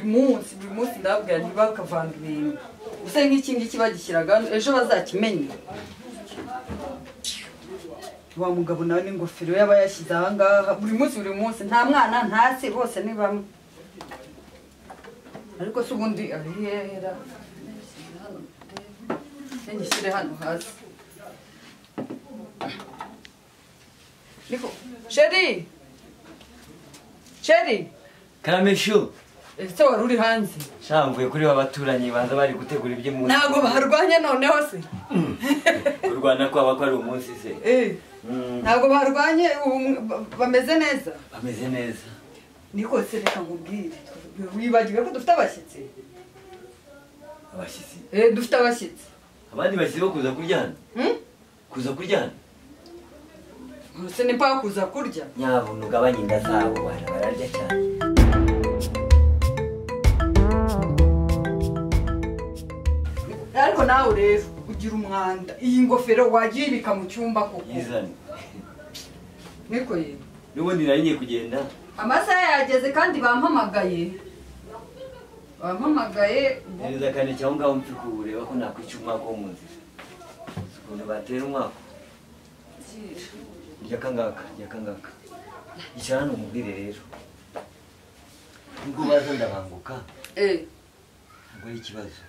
munsi buri munsi ndababwira ntibakavanga ibintu gusa nk'iki ngiki bagishyiraga hano ejo bazakimenye wa mugabo nawe n'ingofero yaba yashyize aha ngaha buri munsi buri munsi nta mwana nta se bose ni bamwe ariko se ubundi arihera ngishyire hano hasi niko sheri sheri karameshu ese wari uri hanze shamvuye kuri ba baturanyi banza bari gutegura iby'umunsi ntabwo barwanya noneho se kurwana kwaba ko ari umunsi se Eh, Mm, ntabwo barwanye ubu bameze neza bameze neza niko se reka nkubwire wibagiwe ko dufite abashyitsi abashyitsi Eh, dufite abashyitsi abandi bashyitsi bo kuza kuryana Hmm? kuza kuryana se ni mpaka kuza kurya nyabuntu ugabanye inda zabo bana bararya cyane ariko nawe rero ugira umwanda iyi ngofero wagiye ibika mu cyumba koko yizane niko ye n'ubundi nari ngiye kugenda amasaha yageze kandi bampamagaye bampamagaye ubu- neza kane cyangwa ngaho mpfi kureba ko nakwica umwaka wo mu nzira Si ukuntu batera umwaka njya kangaka njya kangaka icara hano umubwire rero nubwo baza ndabanguka Eh, ntabwo ari ikibazo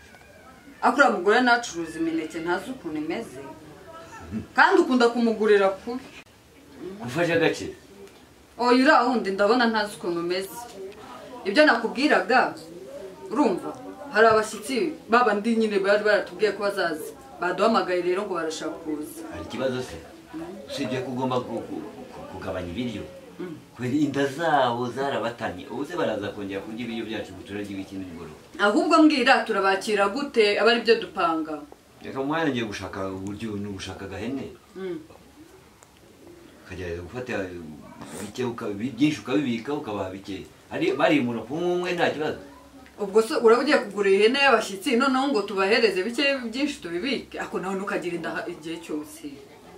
ariko uriya mugore nacuruza imineke ntazi ukuntu imeze kandi ukunda kumugurira kubi gufasha agaciro oya uriya wundi ndabona ntazi ukuntu umeze ibyo nakubwiraga urumva hari abashyitsi babandi nyine bari baratubwiye ko bazaza baduhamagaye rero ngo barashaka kuza hari ikibazo se usibye ko ugomba ku- ku- ku- kugabanya ibiryo kubera inda zabo zarabatamye ubu se baraza kongera kurya ibiryo byacu ngo turarye ikindi mugoroba ahubwo mbwira turabakira gute aba ari byo dupanga reka mwana ngiye gushaka uburyo ni ugushaka agahene Mm. ukagerageza gufata bike uka- bi- byinshi ukabibika ukabaha bikeya Hari- barimura ku umwe umwe nta kibazo ubwo se uraba ugiye kugura ihene y'abashyitsi noneho ngo tubahereze bike byinshi tubibike ariko nawe ntukagire inda ha- igihe cyose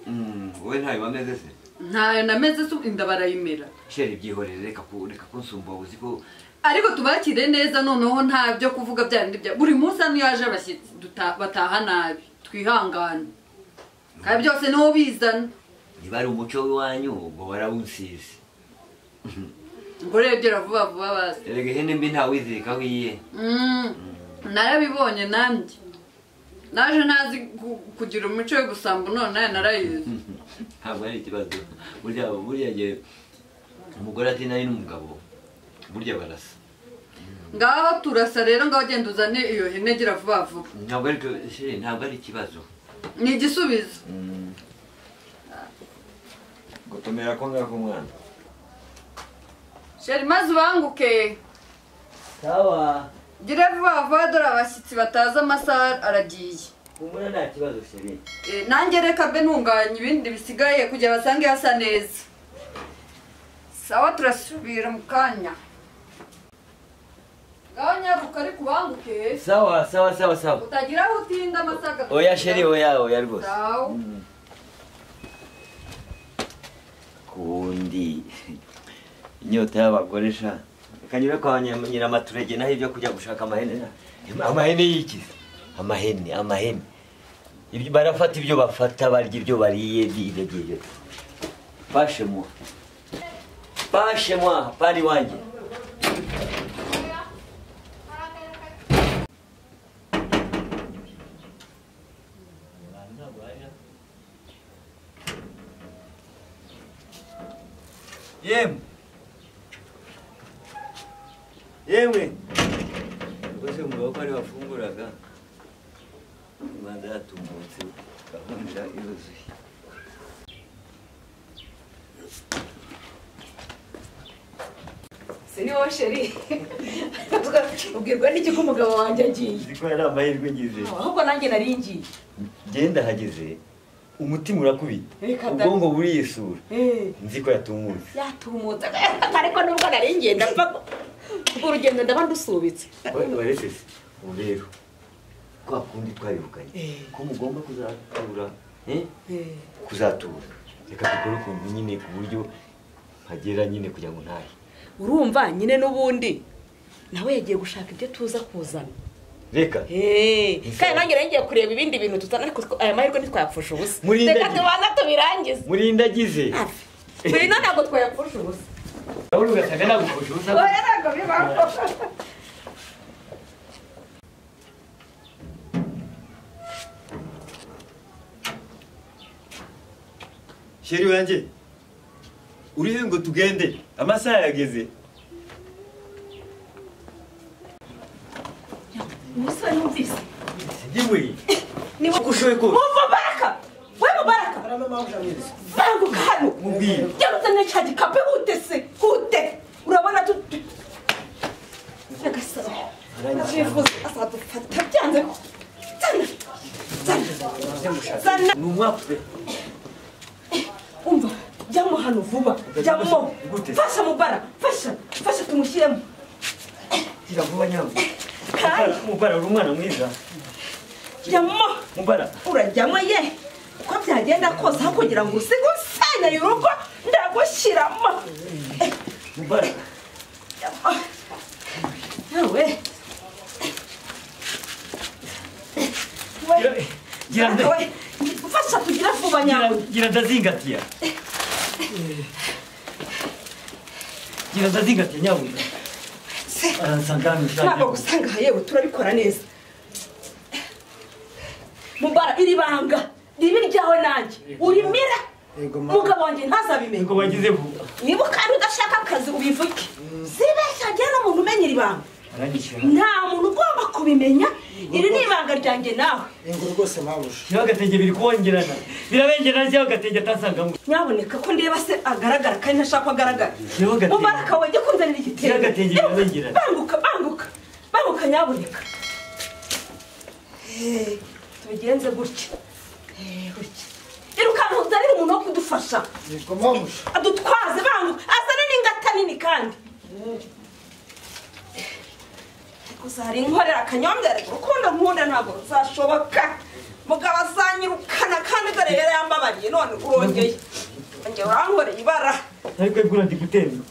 Mm, wowe ntayo bameze se ntayo nameze se inda barayimera sheri byihorere reka ku- reka kunsumba uzi ko ariko tubakire neza noneho nta byo kuvuga bya bindi bya buri munsi hano iyo haje abashyitsi duta- bataha nabi twihangane kandi byose niho bizana niba ari umuco w'iwanyu ubwo warawunsize ubwo rero byera vuba vuba bazi erega ihene mbi ntawizirikaho iye Mm, narabibonye nanjye naje ntazi ku- kugira umuco wo gusamba none narayizi ntabwo ari ikibazo burya burya igihe umugore ati nari n'umugabo burya barasa ngaho turasa rero ngaho genda uzane iyo hene gira vuba vuba ntabwo ari sheri ntabwo ari ikibazo ni igisubizo gutomera ko ngako umwana sheri maze ubanguke sawa gire vuba vuba dore abashyitsi batazi amasaha aragiye humura nta kibazo sheri Eh, nanjye reka mbe ntunganya ibindi bisigaye kugira basange hasa neza sawa turasubira mu kanya ngaho nyaruka ari kubanguke sawa sawa sawa sawa utagira aho utinda amasaga oya sheri oya oya rwose Sawa. Mm. kundi inyota y'abagore sha kanyura kwa nyira- nyiramaturege naho ibyo kujya gushaka amahene na- amahene yikiza amahene amahene Ibyo- barafata ibyo bafata barya ibyo bariye ibyo ngibyo pashe mwa pashe mwa pari wanjye yemwe yemwe rwose umugabo ko ari wafunguraga imanza yatungutse gahunda iruzuye si ni wowe sheri ubwirwa n'iki ko umugabo wanjye agiye nzi ko ari amahirwe ngize ahubwo nanjye nari ngiye genda hageze umutima urakubita Reka da. ubwongo buriyisura Eh, nzi ko yatumutse yatumutse ariko nubwo nari ngiye ndapfa ko- ubwo urugendo ndaba ndusubitse warese se ubu rero kwa kundi twabivuganye ko mugomba kuzatura eh? kuzatura reka dukore ukuntu nyine ku buryo mpagera nyine kugira ngo ntahe urumva nyine n'ubundi nawe yagiye gushaka ibyo tuza kuzana reka Hey, kandi nanjye rero ngiye kureba ibindi bintu tuzana ariko aya mahirwe ntitwayapfusha ubusa Muri reka ndege. tubanza tubirangize murinda agize hafi buri no ntabwo twayapfusha ubusa nawe ugasaga nagufashe ubusa oya ntabwo bibaho sheri wanjye urihe ngo tugende amasaha yageze umusore numvise yewe niwe uko ushoboye kose wumva baraka we mubaraka banguka hano Mubwire. byamuzanira cya gikapu hute se hute urabona tu tu- nyagasabo nabyifuza azadufata byanze zana zana zana ni umwaka pe umva jyamo hano vuba jyamo Gute? fasha mubara fasha fasha tumushyiremo gira vuba nyabwo kandi mubara uri umwana mwiza jyamo mubara urajyamo ye uko byagenda kose aho kugira ngo usige usenyeye urugo ndagushyiramo Eh, mubara jyamo. yewe we Gira- gira nde- we fasha tugira vuba gira- nyawe gira ndazingatiya gira ndazingatiya nyabwo Se- aransanga hano ntabwo ushaka gusanga aha yewe turabikora neza mubara iri banga ribe iryawe nanjye urimira mugabo wanjye ntazabimenye ngo bagezeho niba kandi udashaka akazi ubivuge sibeshya njye n'umuntu umenya iri banga aranyishyura nta muntu ugomba kubimenya iri ni ibanga ryanjye nawe ingo rwose mpabuje shyiraho agatenge biri kubengerana birabengerana shyiraho agatenge atansangamo nyaboneka ko ndeba se agaragara kandi ntashaka ko agaragara Yewe agatenge. mubaraka wajya kunzanira Yewe igitenge agatenge Yewe, birabengerana. banguka banguka banguka nyaboneka Eh, tubigenze gutya Eh, gutya irukanka uzanire umuntu wo kudufasha ingo mpabuje adutwaze banguka azane n'ingata nini kandi ariko zari inkorera akanyombya ariko urukundo nkunda ntabwo ruzashoboka mugabo azanyirukana kandi dore rero yambabariye none urongeye ongera urankoreye ibara ariko ibwira ndi gutemba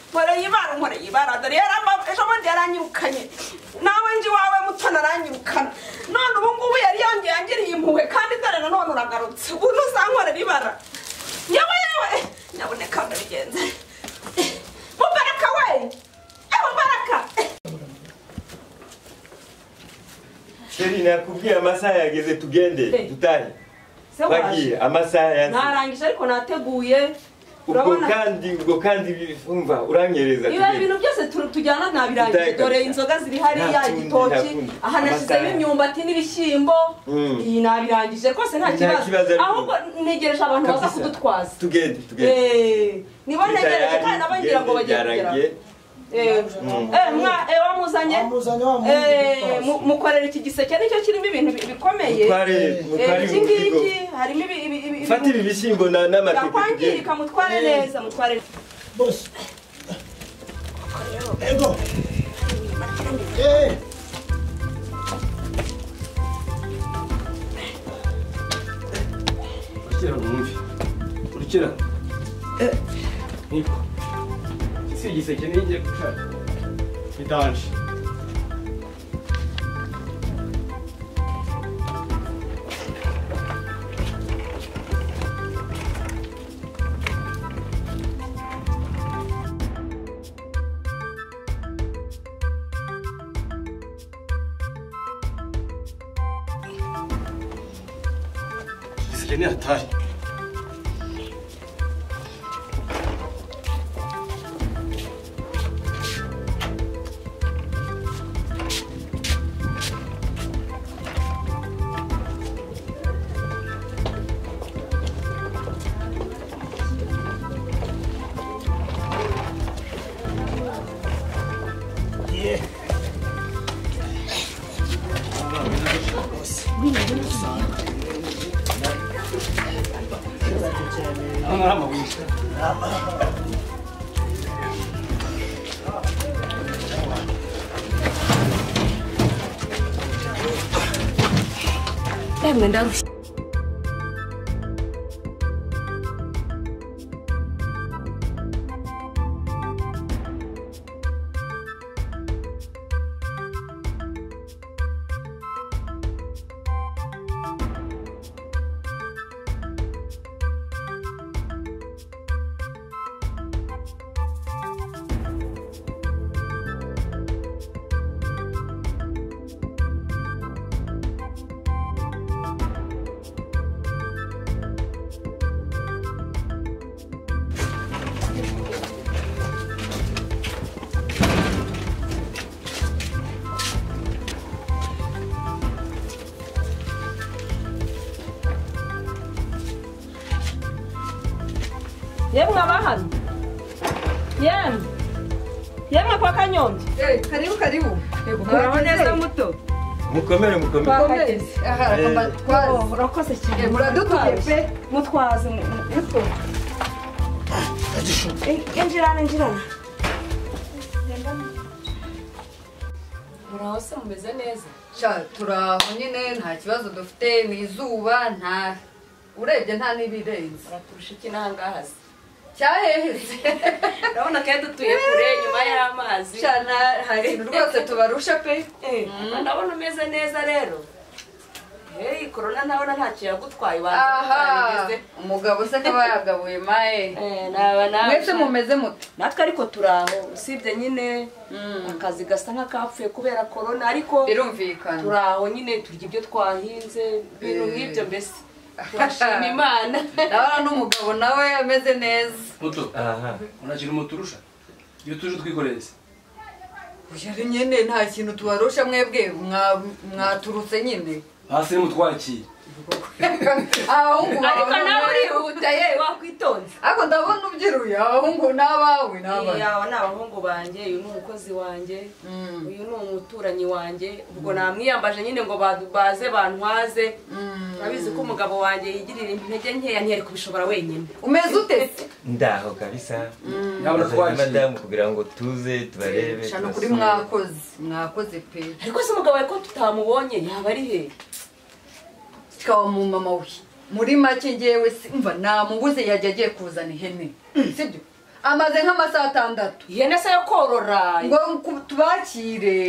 nkoreye ibara nkoreye ibara dore yaramba ejo bundi yaranyirukanye nawe nje iwawe mutoni aranyirukana none ubu ngubu yari yongeye yangiriye impuhwe kandi dore nanone uragarutse ubu ntuzankorera ibara yewe yewe nyaboneka ndabigenze mubaraka we Eh, mubaraka sheri nakubwiye amasaha yageze tugende Eh. dutahe Se waje. bagiye amasaha yageze narangije ariko nateguye ubwo urabona kandi ubwo kandi bivumva uranyereza ibi tugende. ibintu byose tu- tujyana ntabirangije Ndaheka. dore inzoga ziri hariya Nta kundi, nta igitoki kundi. aha nashyizeho Amasaha. imyumbati n'ibishyimbo Mm. iyi nabirangije rwose nta Nta kibazo kibazo ariko. ahubwo ntegereje abantu baza Kabisa. kudutwaza tugende tugende Eh, nibo ntegereje Tugende, kandi nabo ngira ngo bagiye kugera byarangiye. Eh, Mm. eh, mwa eh, wamuzanye wamuzanye wa muntu Eh, mu- witwaza. mukorera iki giseke nicyo kirimo ibintu bi- bikomeye mutware Eh, mutware iki umuzigo ngiki harimo ibi- ibi- ibi- fata ibi- ibi bishyimbo na- n'amateke tugende yakwangirika mutware neza mutware neza bose ego Eh, urukera mwumve urukera niko si igiseke n'igiye gushaka idanje igiseke ni hatari hano hari amabuye Emwe ndarushye. yemwe abahano yemwe yemwe kwa kanyombya karibu karibu muraho neza muto mukomere mukomere twakomeze aha reka Oh, twaze urakoze cyane Eh, muradutuye pe mutwaze mu- mu- muto In- injirana injirana muraho se mumeze neza sha turaho nyine nta kibazo dufite ni izuba nta urebye nta n'ibirenze muraturusha iki n'ahangahazi cyaheheze urabona kandi dutuye kure nyuma y'amazi sha nta- nta kintu rwose tubarusha pe Mm, ndabona umeze neza rero hey korona ndabona ntacyo yagutwaye aha wagize umugabo se akaba yagabuye maye mwese mumeze muti natwe ariko turaho usibye nyine akazi gasa nk'akapfuye kubera korona ariko birumvikana turaho nyine turya ibyo twahinze ibintu Eh. nk'ibyo mbese turashima imana ndabona n'umugabo nawe ameze neza muto aha nta kintu muturusha iyo tuje twikoreye se uyu ari nyine nta kintu tubarusha mwebwe mwa- mwaturutse nyine hasi nimutwakire abahungu ariko bawe nawe urihuta ye wakwitonze ariko ndabona ubyiruye abahungu n'abawe n'abawe yaba ni abahungu banjye uyu ni umukozi wanjye Mm. uyu ni umuturanyi wanjye ubwo namwiyambaje nyine ngo ba- baze bantwaze urabizi ko umugabo wanjye yigirira intege nkeya ntiyari kubishobora wenyine umeze ute se ndaho kabisa Bazanye yaba natwakire madamu kugira ngo tuze tubarebe shana kuri tubasure. mwakoze mwakoze pe ariko se umugabo wawe ko tutamubonye yaba ari he kikaba mu mama we muri make ngewe simva namubuze yajya agiye kuzana ihene sibyo amaze nk'amasaha atandatu ihene se yo korora ngo ku- tubakire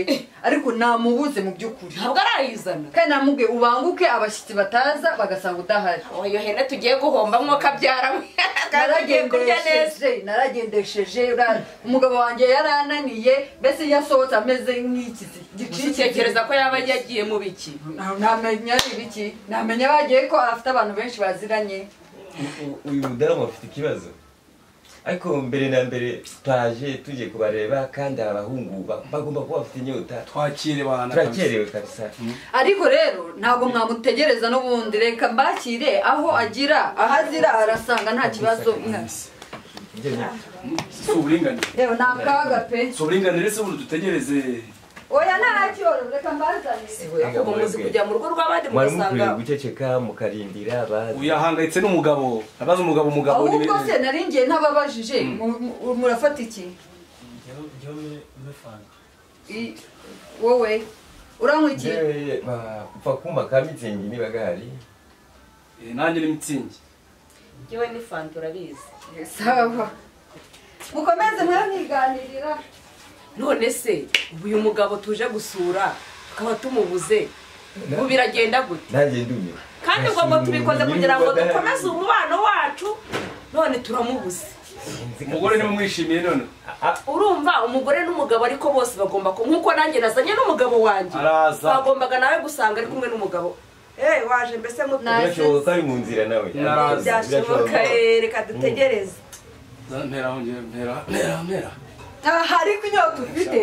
ariko namubuze mu by'ukuri ntabwo arayizana kandi namubwiye ubanguke abashyitsi bataza bagasanga udahari Oh, iyo hene tugiye guhomba mwuka abyara kandi agiye kurya neza naragendesheje naragendesheje ura- umugabo wanjye yarananiye mbese yasohotse ameze nk'iki gushyikereza ko yaba yagiye mu biki namenya ibiki namenya bagiye ko afite abantu benshi baziranye U- uyu mudamu afite ikibazo ariko mbere na mbere twaje tugiye kubareba kandi aba bahungu ba- bagomba kuba bafite inyota twakire bahana turakerewe kabisa ariko rero ntabwo mwamutegereza n'ubundi reka mbakire aho agira aho azira arasanga nta kibazo Ibyo ni- si uburinganire yewe ni akaga pe si uburinganire se ubundi dutegereze oya ntacyo reka mbazane Mwebwe ubu muzi kujya mu rugo rw'abandi mwari mukwiriye mugasanga guceceka mukarindira abazi uyu ahangayitse n'umugabo abaza umugabo umugabo ni ahubwo se naringiye ntababajije mu- mu- murafata iki I- wowe uranywa iki Njyewe, ba- upfa kumpa ka mitsingi niba gahari Eh, nanjye ni mitsingi yewe n'ifanta urabizi sawa mukomeze mwamwiganirira none se ubu uyu mugabo tuje gusura tukaba tumubuze ubu biragenda gute nanjye ndumiwe kandi ubwo ngo tubikoze kugira ngo dukomeze umubano wacu none turamubuze umugore ntimumwishimiye none urumva umugore n'umugabo ariko bose bagomba ku nk'uko nanjye nazanye n'umugabo wanjye Araza. bagombaga nawe gusanga ari kumwe n'umugabo eee waje mbese muto Nasi. birashoboka ko ari mu nzira nawe Naraza. Birashoboka. byashoboka eh, reka dutegereze mpera aho ngewe mpera mpera mpera aha ariko inyota ufite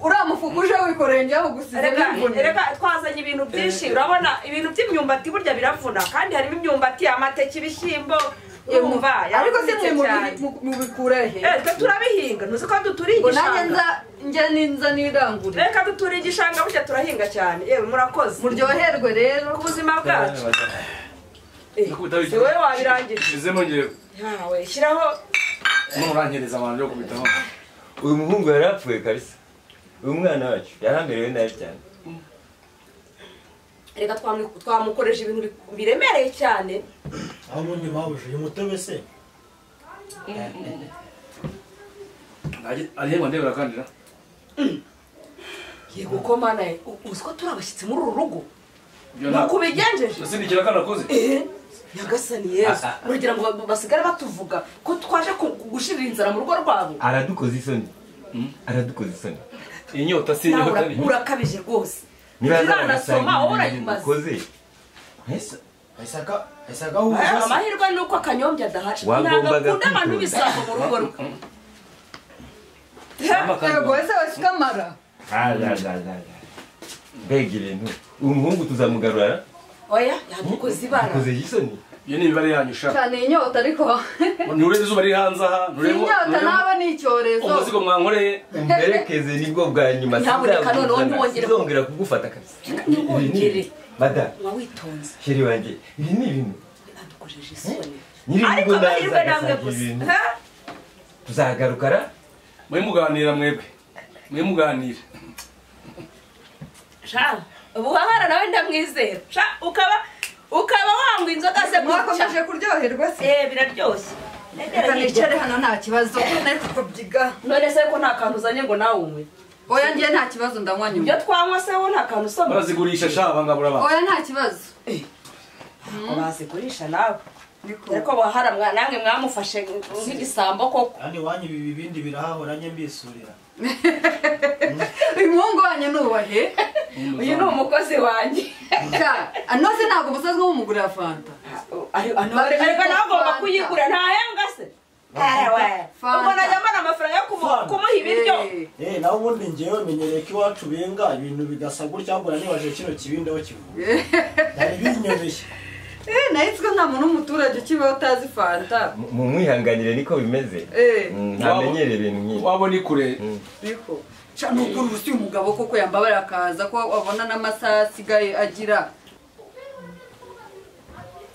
uriya mufuka uje wikoreye njyeho gusize reka n'imvune reka twazanye ibintu byinshi urabona ibintu by'imyumbati burya biravuna kandi harimo imyumbati amateke ibishyimbo urumva ariko si yaravunitse mwe cyane. mubikura he Eh, twe turabihinga ntuzi ko duturiye ngo nanjye igishanga nza njya ninza nirangure reka duturiye igishanga burya turahinga cyane yewe murakoze muryoherwe rero ku buzima bwacu Eh, Nakubita w'iki? si wowe wabirangije bizemo ngewe yawe shyiraho none urankereza abantu byo kubitaho uyu muhungu yarapfuye kabisa uyu mwana wacu yaramerewe nabi cyane reka twamu- twamukoresha ibintu bi- biremereye cyane aho ubundi mabuja uyu mutobe se arihema ndebe urakandira yego ko mana ye u- uzi ko turi abashyitsi muri uru rugo ibyo nuko ubigenjeje nasindikira ko nakoze Eh, nyagasani yesu uragira ngo ba- basigare batuvuga ko twaje ku- ku- gushirira inzara mu rugo rwabo aradukoze isoni aradukoze isoni iyi nyota si Nawe inyota ura- ni urakabije rwose niba uranasoma azanagasanga wowe ibintu urayimaze dukoze ahisaka ahisaka ahubuza amahirwe ni uko akanyombya adahari Wagombaga ntabwo akunda abantu kwitonda. b'ibisambo mu rugo rwe yego ese wasikamara mbega ibintu uyu muhungu tuzamugarura oya yadukoze ibara dukoze isoni iyo ni imibare yanyu ushaka cyane inyota ariko nturebe izuba riri hanze aha nturebe inyota naba ni icyorezo umuzigo mwankoreye mberekeze nibwo bwa nyuma Nyamuneka sinzabuzana, noneho ntiwongere- sinzongera kugufata kabisa ntiwongere. mada uba witonze sheri wanjye ibi ni ibintu ntadukojeje isoni nyiri ariko urugo amahirwe naza namwe agasanga ibintu gusa tuzagarukara mwe muganira mwebwe mwe muganira sha ubuhahara nawe ndamwizera sha ukaba ukaba wanywa inzoga se mwakomeje gutya kuryoherwa se eh biraryoshye reka nicare Ndagera hano nta kibazo ariko twabyiga none se ko nta kantu uzanye ngo nawe unywe oya ngiye nta kibazo ndanywa ibyo nyuma twanywa se wo nta kantu usoma barazigurisha sha abangabura ba oya nta kibazo bazigurisha nawe niko ariko buhahara mwa- namwe mwamufashe nk'igisambo koko kandi wanyu ibi bindi birahahora njye mbisurira umuhungu wanyu nubahe uyu ni umukozi wanjye anoze ntabwo musazwe w'umugore ya fanta Ari- ano- ariko nawe agomba Fanta. kuyigura ntahembwa se Ewe, Fanta. ubwo najya mbona amafaranga yo kumu- Fanta. kumuha ibiryo Eh, eh naho ubundi njyewe menyereye ko iwacu benga ibintu bigasa gutya mbona nibaje kino kibindi aho kivuye byari binyoroshye eh, nayo itswe nta muntu w'umuturage ukibaho utazi fanta Mu- mu- mwihanganire niko bimeze Eh. Mm, ntamenyere ibintu nk'ibi wabona ikure niko ca nukuri uba usiye umugabo koko yambabara akaza ko abona n'amasaha asigaye agira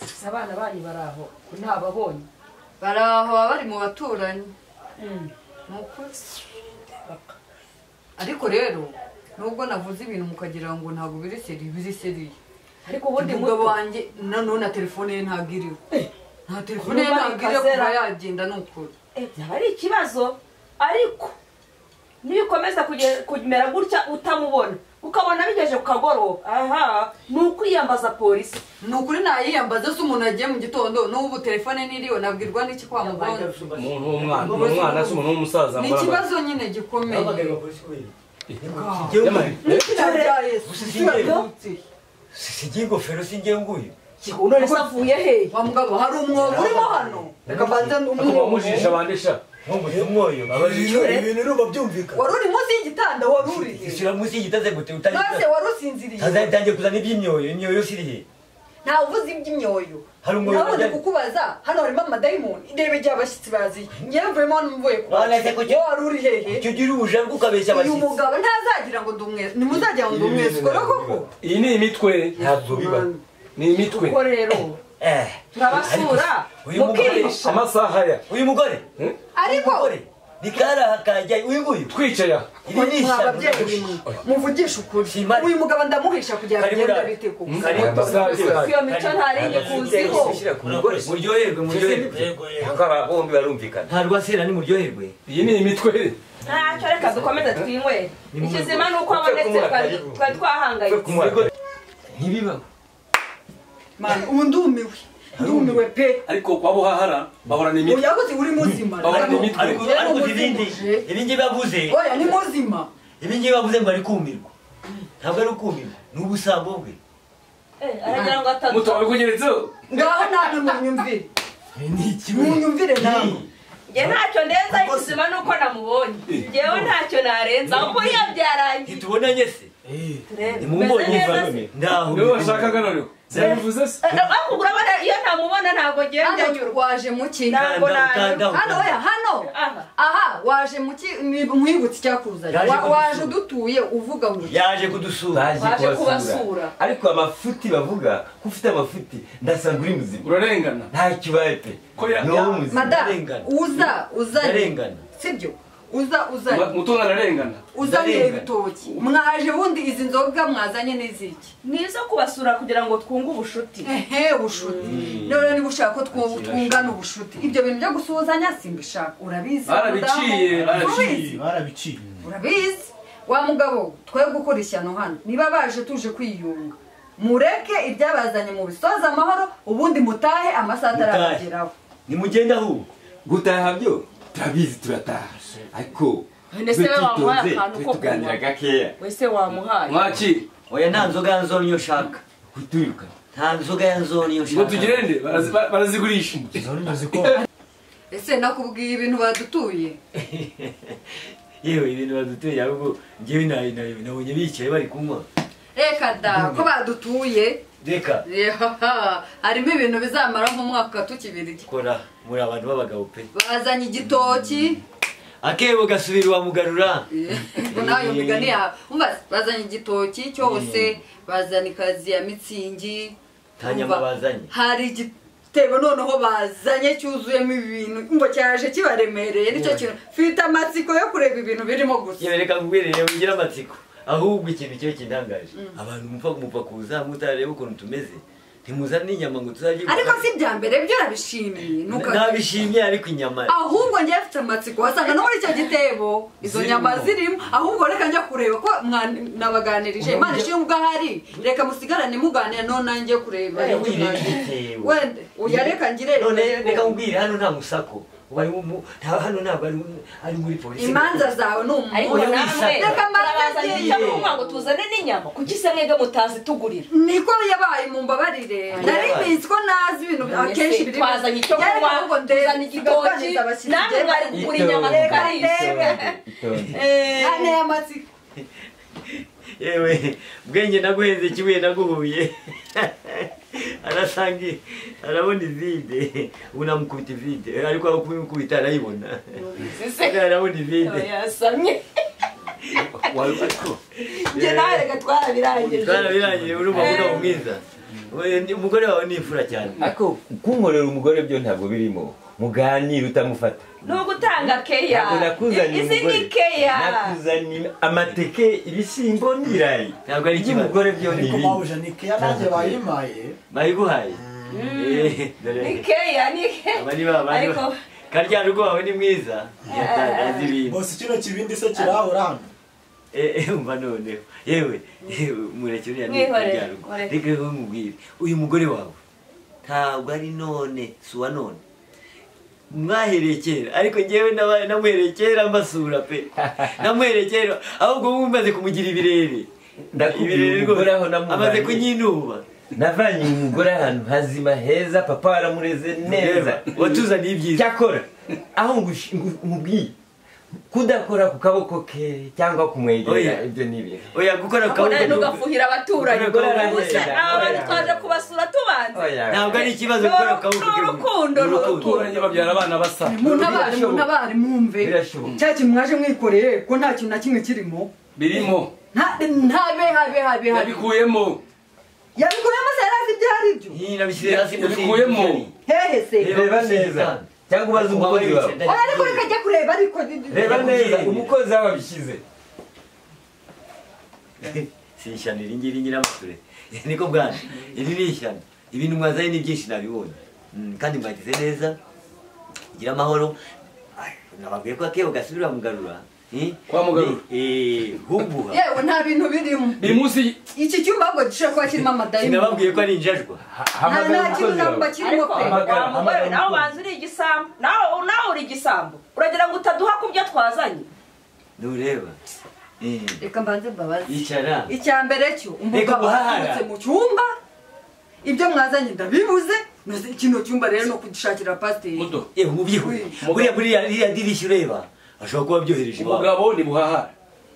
gusa abana banyu bari aho ntababonye bari aho baba bari mu baturanyi Ni ukuri. ariko rero nubwo navuze ibintu mukagira ngo ntabwo biri seri biri seriye ariko ubundi umugabo wanjye nanone na telefone ye ntabwo iriho nta telefone ye Kuba ntabwo iriho ikazera. kuba yagenda ni ukuri Eh, byaba ari ikibazo ariko niyo ukomeza kuge- kumera gutya utamubona ukabona bigeje ku kagoroba aha ni ukwiyambaza polisi ni ukuri nayiyambaza se umuntu agiye mu gitondo n'ubu telefone n'iriho nabwirwa n'iki kwa muganga umuntu w'umwana umwana se umuntu w'umusaza ni mbona ba- ikibazo nyine gikomeye Yamari, eh, singiye ingofero singiye nguyu none se avuye hehe wa mugabo hari umwobo urimo hano reka mbanze akaba umwobo wamujijisha abandi sha nk'umuti umwoyo ibintu urumva byumvikana wari uri munsi y'igitanda wari uriye shyira munsi y'igitaze gute nose wari usinziriye utagitangiye kuzana iby'imyoyo imyoyo sirihe ntawe uvuze iby'imyoyo Hari umwobo nabuze ujya- kukubaza hano harimo amadayimoni ndebe igihe abashyitsi baziye ngewe mvuyemo hano mvuye kuba Waneze kuki- wari uri hehe icyo ugira ubujanga ukabeshya uyu abashyitsi mugabo ntazagira ngo ndumwese ntimuzagira ngo ndumwese ukora koko iyi ni imitwe ntabwo biba ni imitwe ko rero Eh, turabasura uyu mugore- mukihisha amasaha ya uyu mugore ariko mugore ni karaha kajya uyu nguyu twicaya iri ni mwa ishyamba babyeyi mwe muvugishe ukuri Simari. uyu mugabo ndamuhisha kugira ngo Karibu agende nawe. bite koko iyo mico ntari igikuziho muryoherwe muryoherwe aba bombi barumvikana ntabwo asera ni muryoherwe iyi ni imitwe ntacyo reka dukomeze twinywere ikizima ni uko abonetse twari twari twahangayitse ntibiba mwana ubu ndumiwe ndumiwe pe ariko kwa buhahara bahorana imitwe uyabuze uri muzima Bahorana imitwe ariko ariko ibindi ibingi bavuze oya ni muzima ibingi bavuze ngo ari kumirwa ntabwo ari ukumirwa ni ubusambo bwe Eh, aragira ngo atatu mutawe kugeretseho ngaho namwe munyumvire ni ikibi munyumvire namwe njye ntacyo ndenza ikizima ni uko namubonye njyewe ntacyo narenza ahubwo iyo byarangiye ntitubonanye se eh ntimumbonye meze muvandimwe ndaho niwe washakaga noneho byabivuze se akugura iyo ntamubona ntabwo ngiye hano ndanyurwa waje muki Ntabwo Kanda, nanyurwa. kanda. hano oya hano Aha. aha waje muki nkwibutse icyakuzanye Yaje Wa- kudusura. waje udutuye uvuga ngo yaje kudusura Baje kubasura. ariko amafuti bavuga ko ufite amafuti ndasanga uri muzima urarengana nta kibaye pe Ko ya- ni wowe muzima mada Arengana. uza uzanye Ndarengana. sibyo uza uzanye mutunga ararengana uzanye Ndarengana. ibitoki mwaje bundi izi nzoga mwazanye n'iziki ni izo kubasura kugira ngo twunge ubucuti ehe ubushuti rero niba ushaka ko two- twungana ubushuti ibyo bintu byo gusuhuzanya simbishaka urabizi Barabiciye, mudamu. barabiciye. Urabizi, barabiciye urabizi wa mugabo twe gukora ishyano hano niba baje tuje kwiyunga mureke ibyabazanye mu bisoza amahoro ubundi mutahe amasaha atarabageraho nimugende ahubwo gutaha byo turabizi turataha ariko None se we wamuhaye akantu ko tuganira kunywa gakeya wese wamuhaye mwaki oya nta nzoga ya nzoni iyo ushaka kutiruka nta nzoga ya nzoni iyo ngo ushaka tugende barazi- ba- barazigurisha zorondo ziko ese nakubwiye ibintu badutuye yewe ibintu baduteye ahubwo ngewe nayo nabonye bicaye bari kunywa reka da ko badutuye reka Yehaha, harimo ibintu bizamara nk'umwaka tukibirya kora muri abantu b'abagabo pe bazanye igitoki akebo gasubira uwamugarura ngo nawe iyo migani yawe Umva, bazanye igitoki cyose bazana ikazi ya mitsingi Ntanyama Umva, bazanye. hari igitebo noneho bazanye cyuzuyemo ibintu ngo cyaje kibaremereye nicyo kintu mfite amatsiko yo kureba ibintu birimo gusa yewe reka nkubwirire wigira amatsiko ahubwo ikintu cyo kintangaje abantu mupfa mupfa kuza mutarareba ukuntu tumeze ntimuzane inyama ngo tuzajye ariko si ibya mbere byo urabishimiye ntuka- ntabishimye ariko inyama ahubwo njye mfite amatsiko wasanga no muri icyo gitebo izo Zirimo. nyama zirimo ahubwo reka njya kureba ko mwa- nabaganirije Ubu imana njya- ishinga ahari reka musigarane muganira none nanjye kureba Eh, icyo wirinde naje. igitebo. wende uya reka ngire none reka nkubwire hano nta musako ubu ari mu- nta- hano ntabwo ari ari muri polisi imanza zawe ni ariko umuntu Oya, namwe wisaka. reka murabazana mbanze icyo ngiye kunywa ngo tuzane n'inyama kuki se mwebwe mutazitugurira niko yabaye mu mbabarire Yabaye. nari iminsi ko nazi ibintu bya- akenshi biri twazanye icyo kunywa tuzana igitoki namwe mwari kugura inyama Reka tukarira ane y'amatsiko yewe bwenge naguhenze kibuye naguhuye arasanga arabona ivide ubu namukubita ivide ariko aho kumukubita arayibona Ariko arabona ivide yasamye njye nawe reka twarabirangije twarabirangiye urumva uno mwiza We, ni- umugore wawe ni imfura cyane ariko kunkorera umugore byo ntabwo birimo muganira utamufata ni ugutanga keya ntabwo nakuzaniye izi umugore ni keya nakuzaniye amateke ibishyimbo n'ibirayi Ntabwo ari ikibazo. iby'umugore byo ni ariko ibi mabuja ni keya nanjye bayimaye bayiguhaye Eh, ni dore keya ni keya aba ni ba bandi Ariko- karya rugo wawe ni mwiza azi ibintu bose kino kibindi se kirahora hano Eh, eh, umva noneho yewe yewe, murekere uriya ni Mwihorere, karya rugo mureke. reka nkubwire uyu mugore wawe ntabwo ari none si uwa none mwahereye kera ariko njyewe nabaye namuhereye kera mbasura pe namuhereye kera ahubwo ubu maze kumugira ibirere Ndakubwira Ibirere rwose. umugore aho namubaye. amaze kunyinuba navanye umugore ahantu hazima heza papa waramureze neza Reba, watuzaniye ibyiza cyakora aho ngush- ngu- nkubwiye kudakora ku kaboko ke cyangwa kumwegera Oya. ibyo ni ibihe oya gukora ku kabone kaboko nugafuhira abaturanyi Ubwo rero ubuse arahenda, aba bantu arahenda. twaje kubasura tubanze Oya. ntabwo ari ikibazo gukora ku kaboko Ni urukundo, ni abaturanyi babyara abana basa muntabare muntabare mwumve Birashoboka. cya kintu mwaje mwikoreye ko nta kintu na kimwe kirimo birimo nta habe habe habe habe yabikuyemo yabikuyemo se yari azi ibyo ari byo Hii, nabishyize hasi munsi Yabikuyemo. y'igiceri. hehe se reba neza cyangwa ubaze umukozi wawe oya ariko reka ajya kureba ariko ni- ni- reba neza Yabikuyemo. umukozi wawe abishyize si ishyano iri ngiri nyiramature niko bwana iri ni ishyano ibintu mwazanye ni byinshi nabibonye Mm, kandi mwagize neza gira amahoro Ay, nababwiye ko akebo gasubira mugarura Eh? Kwa Mugarura. Eh, humbuha yewe nta bintu birimo biri munsi iki cyumba ngo gishobora kuba kirimo amadayimoni sinababwiye ko ari injajwa nta hamagara nta kintu umukozi namba kirimo ariko wawe pe Hamagara, wa mugore hamagara nawe umukunzi. ubanza uri igisambo nawe nawe uri igisambo uragira ngo utaduha ku byo twazanye nureba Eh, reka mbanze mbabaze icara icya mbere cyo Reka umugabo guhahara. aturutse mu cyumba ibyo mwazanye ndabibuze noze kino cyumba rero ni ukugishakira pasiteri muto yewe mubyihuye buriya muri iriya- iriya dirishya ureba ashobora kuba abyohereje iwawe umugabo ni buhahara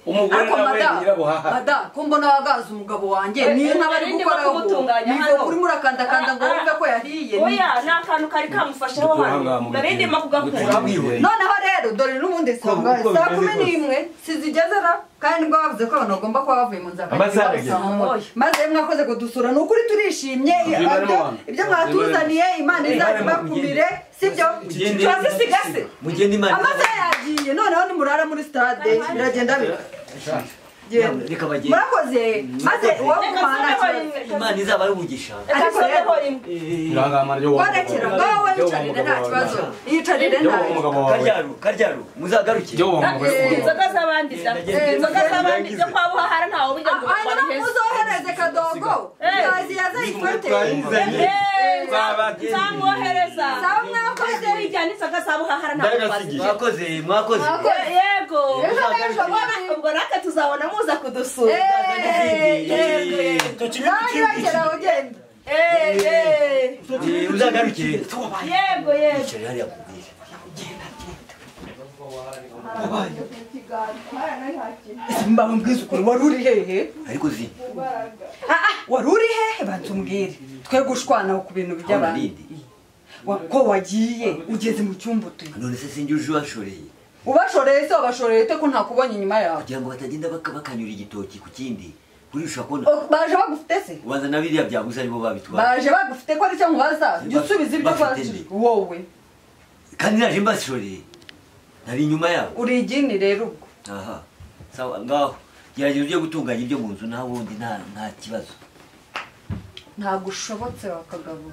umugore ariko nawe ni mada nyirabuhahara mada ko mbona wagaza umugabo wanjye Eh, niyo eh, ntabari narindi gukoraho bakubutunganya niyo hano. urimo urakandakanda ngo Ah, ah. wumve ko yahiye oya ni akantu kari kamufasheho Dutura hano ngaha mu dore gitebo. ndimo kugakura Dutura- noneho rero dore n'ubundi saa uko saa bimeze kumi kose. n'imwe sizigezera kandi ngo bavuze ko abantu bagomba kuba bavuye mu nzira Amasaha bakagera ageze. saa moya. maze mwakoze kudusura ni ukuri turishimye Tuzimane mu ibyo- bantu. ibyo mwatuzaniye imana Tuzimane mu izabibakumire sibyo Ugende. tuzisigase mugende imana amasaha yagiye noneho nimurara muri stade biragenda bira- genda. Reka bagende. murakoze maze uwo Reka kumana tureho rimwe. imana izaba ari umugisha reka Ariko tureho rero- rimwe irangama ryo warekera ngaho wiyicarire nta kibazo yicarire nta kibazo wawe. karyaru karyaru muzagaruke ryo wa mugore Eh, w'umugabo. inzoga z'abandi za Nageze- inzoga z'abandi nagize. zo kwa buhahara ntawe ubujya ngo hanyuma muzohereze kadogo Eh. kazi yazaye ifote twayizanye nzamwohereza Sawa mwakoze. wijyana inzoga za buhahara ntawe Ndagasigiye. mwakoze mwakoze yego Ejo n'ejo bundi. ubwo natwe tuzabona muza kudusura icyo kibindi ntayirakera ugenda Eh, eh. Eh, uzagarukire yego yego Yicaye hariya ku bwira. yabaye mbaho mbwiza ukuri wari uri hehe ariko zini wari uri hehe banza umbwire twe gushwanaho ku bintu by'abantu Nindi. Wa- ko wagiye ugeze mu cyumba utuye none se sinjye uje ubashoreye ubashoreye se wabashoreye ute ko ntakubonye inyuma yawe kugira ngo batagenda baka- bakanyura igitoki ku kindi urisha kubona O- baje bagufite se ubanza na biriya byaguze aribo babitwara baje bagufite ko aricyo nkubaza jya usubiza ibyo Bafite ubashije nde? wowe kandi naje mbashoreye nari inyuma yabo uri igini rero ubwo aha sawa ngaho gerageza ujye gutunganya ibyo mu nzu nawe ubundi nta nta kibazo ntabwo ushobotse wakagabo